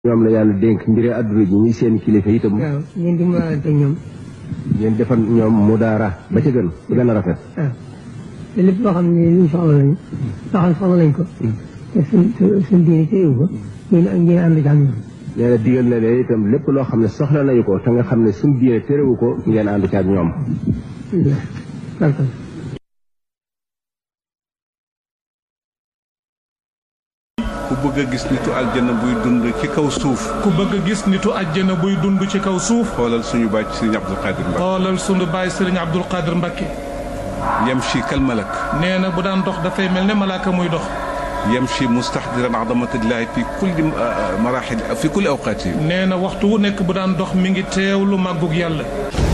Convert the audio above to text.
ñoom la yàlla dénk mbiri àdduna ji ñuy seen kilifa itam waaw ngeen di maalante ñoom ngeen defal ñoom mu daara ba ca gën ba gën a rafet waaw te lépp loo xam ne luñ soxla lañ loo xam ne soxla lañ ko te suñ suñ diine téyewu ko ngeen ngeen ànd ci ak ñoom nee na digal na leen itam lépp loo xam ne soxla nañu ko te nga xam ne suñ diine térewu ko ngeen ànd ci ak ñoom barkal ku bëgg a gis nitu aljana buy dund ci kaw suuf ku bëgg a gis nitu àjjana buy dund ci kaw suuf xoolal suñu bàcc Sëriñ Abdul Qadir Mbakke xoolal sunu baay sëriñ Abdul Qadir Mbakke yamshi kal malak nee na bu daan dox dafay mel ne malaaka muy dox yamshi mustahdiran azamatillahi fi kulli marahil fi kulli awqaati nee na waxtu wu nekk bu daan dox mi ngi teewlu màggug yàlla